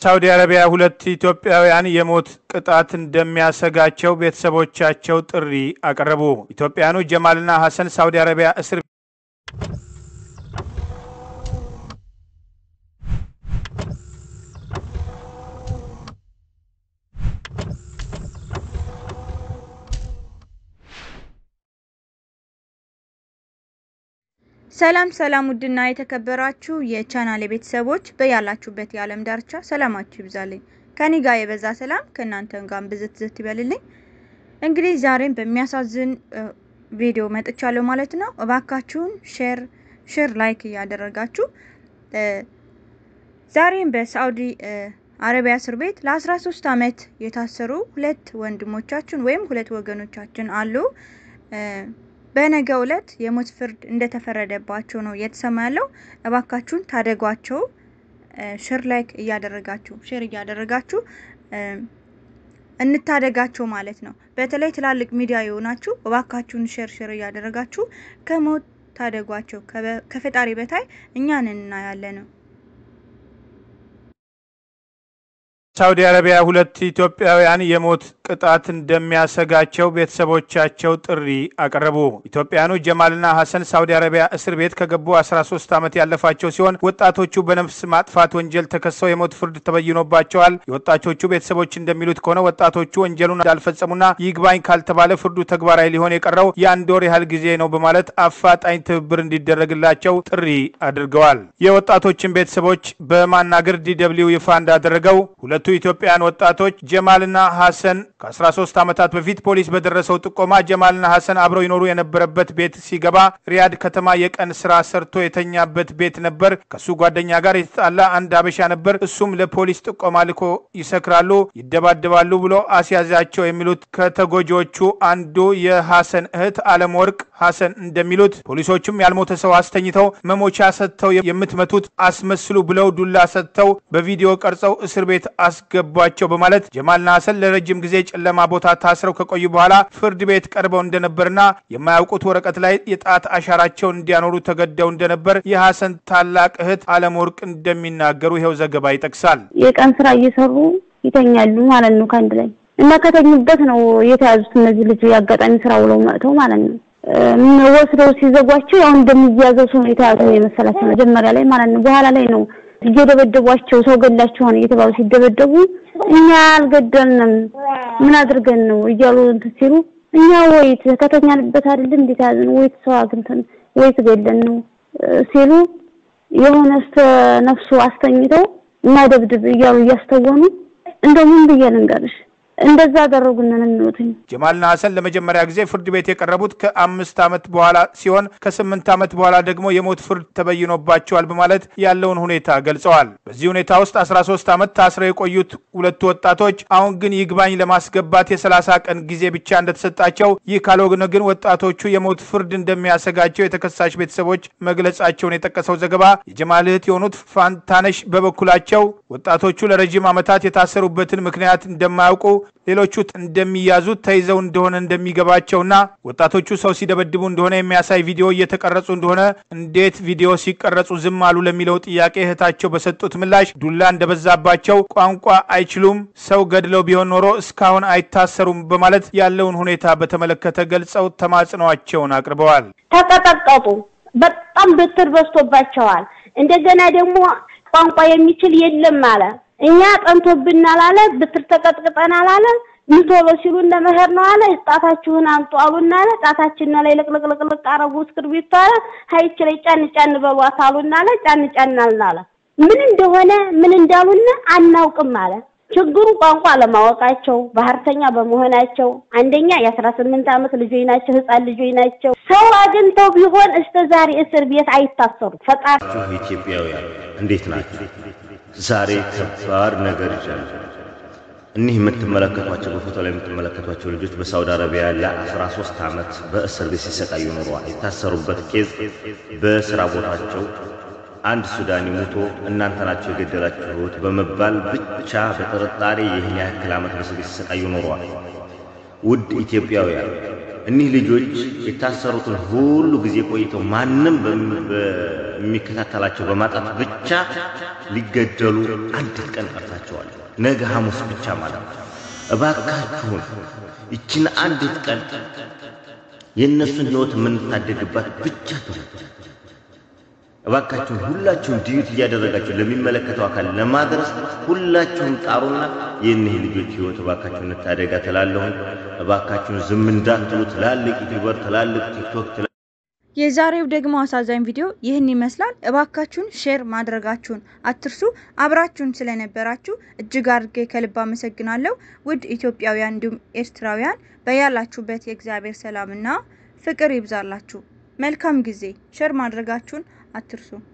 ሳውዲ አረቢያ ሁለት ኢትዮጵያውያን የሞት ቅጣት እንደሚያሰጋቸው ቤተሰቦቻቸው ጥሪ አቀረቡ። ኢትዮጵያውያኑ ጀማልና ሐሰን ሳውዲ አረቢያ እስር ሰላም ሰላም፣ ውድና የተከበራችሁ የቻናል ቤተሰቦች በያላችሁበት የዓለም ዳርቻ ሰላማችሁ ይብዛልኝ። ከኔ ጋር የበዛ ሰላም ከእናንተ ጋር ብዝት ዝት ይበልልኝ። እንግዲህ ዛሬም በሚያሳዝን ቪዲዮ መጥቻለሁ ማለት ነው። እባካችሁን ሼር ሼር ላይክ እያደረጋችሁ ዛሬም በሳዑዲ አረቢያ እስር ቤት ለ13 ዓመት የታሰሩ ሁለት ወንድሞቻችን ወይም ሁለት ወገኖቻችን አሉ። በነገው ዕለት የሞት ፍርድ እንደተፈረደባቸው ነው እየተሰማ ያለው። እባካችሁን ታደጓቸው። ሼር ላይክ እያደረጋችሁ ሼር እያደረጋችሁ እንታደጋቸው ማለት ነው። በተለይ ትላልቅ ሚዲያ የሆናችሁ እባካችሁን ሼር ሼር እያደረጋችሁ ከሞት ታደጓቸው። ከፈጣሪ በታይ እኛን እናያለን ነው። ሳውዲ አረቢያ ሁለት ኢትዮጵያውያን የሞት ቅጣት እንደሚያሰጋቸው ቤተሰቦቻቸው ጥሪ አቀረቡ። ኢትዮጵያውያኑ ጀማልና ሐሰን ሳውዲ አረቢያ እስር ቤት ከገቡ 13 ዓመት ያለፋቸው ሲሆን ወጣቶቹ በነፍስ ማጥፋት ወንጀል ተከሰው የሞት ፍርድ ተበይኖባቸዋል። የወጣቶቹ ቤተሰቦች እንደሚሉት ከሆነ ወጣቶቹ ወንጀሉን እንዳልፈጸሙና ይግባኝ ካልተባለ ፍርዱ ተግባራዊ ሊሆን የቀረው የአንድ ወር ያህል ጊዜ ነው በማለት አፋጣኝ ትብብር እንዲደረግላቸው ጥሪ አድርገዋል። የወጣቶችን ቤተሰቦች በማናገር ዲደብሊው ይፋ እንዳደረገው ሁለቱ ኢትዮጵያውያን ወጣቶች ጀማልና ሐሰን ከ13 ዓመታት በፊት ፖሊስ በደረሰው ጥቆማ ጀማልና ሐሰን አብረው ይኖሩ የነበረበት ቤት ሲገባ ሪያድ ከተማ የቀን ስራ ሰርቶ የተኛበት ቤት ነበር። ከሱ ጓደኛ ጋር የተጣላ አንድ አበሻ ነበር። እሱም ለፖሊስ ጥቆማ ልኮ ይሰክራሉ፣ ይደባደባሉ ብሎ አስያዛቸው የሚሉት ከተጎጂዎቹ አንዱ የሐሰን እህት አለም ወርቅ ሐሰን እንደሚሉት ፖሊሶቹም ያልሞተ ሰው አስተኝተው መሞቻ ሰጥተው የምትመቱት አስመስሉ ብለው ዱላ ሰጥተው በቪዲዮ ቀርጸው እስር ቤት አስገቧቸው በማለት ጀማልና ሐሰን ለረጅም ጊዜ ጨለማ ቦታ ታስረው ከቆዩ በኋላ ፍርድ ቤት ቀርበው እንደነበርና የማያውቁት ወረቀት ላይ የጣት አሻራቸውን እንዲያኖሩ ተገደው እንደነበር የሐሰን ታላቅ እህት አለም ወርቅ እንደሚናገሩ ይኸው ዘገባ ይጠቅሳል። የቀን ስራ እየሰሩ ይተኛሉ ማለት ነው ከአንድ ላይ እና ከተኙበት ነው የተያዙት እነዚህ ልጅ የአጋጣሚ ስራ ውለው መጥተው ማለት ነው ወስደው ሲዘጓቸው ያው እንደሚያዘው ሰው የተያዙ ነው የመሰላቸው መጀመሪያ ላይ ማለት ነው። በኋላ ላይ ነው እየደበደቧቸው ሰው ገላችኋል እየተባሉ ሲደበደቡ እኛ አልገደልንም ምን አድርገን ነው እያሉ እንትን ሲሉ እኛ ወይት ከተኛንበት አይደል እንዴት ያዝን ወይት ሰው አግኝተን ወይት ገለን ነው ሲሉ የሆነ እስተ ነፍሱ አስተኝተው እናደብድብ እያሉ እያስተወኑ እንደው ምን ብዬ ልንገርሽ እንደዛ አደረጉን ነው የሚሉትኝ። ጀማልና ሐሰን ለመጀመሪያ ጊዜ ፍርድ ቤት የቀረቡት ከአምስት ዓመት በኋላ ሲሆን ከስምንት ዓመት በኋላ ደግሞ የሞት ፍርድ ተበይኖባቸዋል በማለት ያለውን ሁኔታ ገልጸዋል። በዚህ ሁኔታ ውስጥ 13 ዓመት ታስረው የቆዩት ሁለቱ ወጣቶች አሁን ግን ይግባኝ ለማስገባት የ30 ቀን ጊዜ ብቻ እንደተሰጣቸው፣ ይህ ካልሆነ ግን ወጣቶቹ የሞት ፍርድ እንደሚያሰጋቸው የተከሳሽ ቤተሰቦች መግለጻቸውን የጠቀሰው ዘገባ የጀማል እህት የሆኑት ፋንታነሽ በበኩላቸው ወጣቶቹ ለረጅም ዓመታት የታሰሩበትን ምክንያት እንደማያውቁ ሌሎቹ እንደሚያዙት ተይዘው እንደሆነ እንደሚገባቸውና ወጣቶቹ ሰው ሲደበድቡ እንደሆነ የሚያሳይ ቪዲዮ እየተቀረጹ እንደሆነ እንዴት ቪዲዮ ሲቀረጹ ዝም አሉ ለሚለው ጥያቄ እህታቸው በሰጡት ምላሽ ዱላ እንደበዛባቸው፣ ቋንቋ አይችሉም፣ ሰው ገድለው ቢሆን ኖሮ እስካሁን አይታሰሩም በማለት ያለውን ሁኔታ በተመለከተ ገልጸው ተማጽኗቸውን አቅርበዋል። ተቀጠቀጡ። በጣም ብትር በዝቶባቸዋል። እንደገና ደግሞ ቋንቋ የሚችል የለም አለ እኛ ጠንቶብናል አለ። ብትር ተቀጥቅጠናል አለ። ምቶሎ ሲሉ እነ መኸር ነው አለ። ጣታችሁን አምጡ አሉና አለ። ጣታችን ላይ ልቅልቅልቅልቅ አረጉ እስክርቢቶ አለ። ሀይች ላይ ጫን ጫን በሏት አሉና አለ። ጫን ጫን አልን አለ። ምን እንደሆነ ምን እንዳሉና አናውቅም አለ። ችግሩ ቋንቋ ለማወቃቸው ባህርተኛ በመሆናቸው አንደኛ የአስራ ስምንት ዓመት ልጆች ናቸው፣ ህፃን ልጆች ናቸው። ሰው አግኝተው ቢሆን እስከ ዛሬ እስር ቤት አይታሰሩ። ፈጣሪ ኢትዮጵያውያን እንዴት ናቸው? ዛሬ ከባድ ነገር ይቻላል። እኒህ የምትመለከቷቸው በፎቶ ላይ የምትመለከቷቸው ልጆች በሳውዲ አረቢያ ለ13 ዓመት በእስር ቤት ሲሰቃዩ ኖረዋል። የታሰሩበት ኬዝ በስራ ቦታቸው አንድ ሱዳኒ ሞቶ እናንተ ናቸው የገደላችሁት በመባል ብቻ በጥርጣሬ ይህን ያክል ዓመት በእስር ቤት ሲሰቃዩ ኖረዋል። ውድ ኢትዮጵያውያን እኒህ ልጆች የታሰሩትን ሁሉ ጊዜ ቆይተው ማንም የሚከታተላቸው በማጣት ብቻ ሊገደሉ አንድ ቀን ቀርታቸዋል። ነገ ሐሙስ ብቻ ማለት ነው። እባካችሁን ይችን አንዲት ቀን የእነሱን ሕይወት የምንታደግባት ብቻ ትሆን። እባካችሁን ሁላችሁም ዲዩት እያደረጋችሁ ለሚመለከተው አካል ለማድረስ ሁላችሁም ጣሩና የእኒህ ልጆች ሕይወት እባካችሁን እንታደጋ ትላለሁኝ። እባካችሁን ዝም እንዳትሉ። ትላልቅ ዩቲዩበር፣ ትላልቅ ቲክቶክ የዛሬው ደግሞ አሳዛኝ ቪዲዮ ይህን ይመስላል። እባካችሁን ሼር ማድረጋችሁን አትርሱ። አብራችሁን ስለነበራችሁ እጅግ አድርጌ ከልብ አመሰግናለሁ። ውድ ኢትዮጵያውያን እንዲሁም ኤርትራውያን በያላችሁበት የእግዚአብሔር ሰላምና ፍቅር ይብዛላችሁ። መልካም ጊዜ። ሼር ማድረጋችሁን አትርሱ።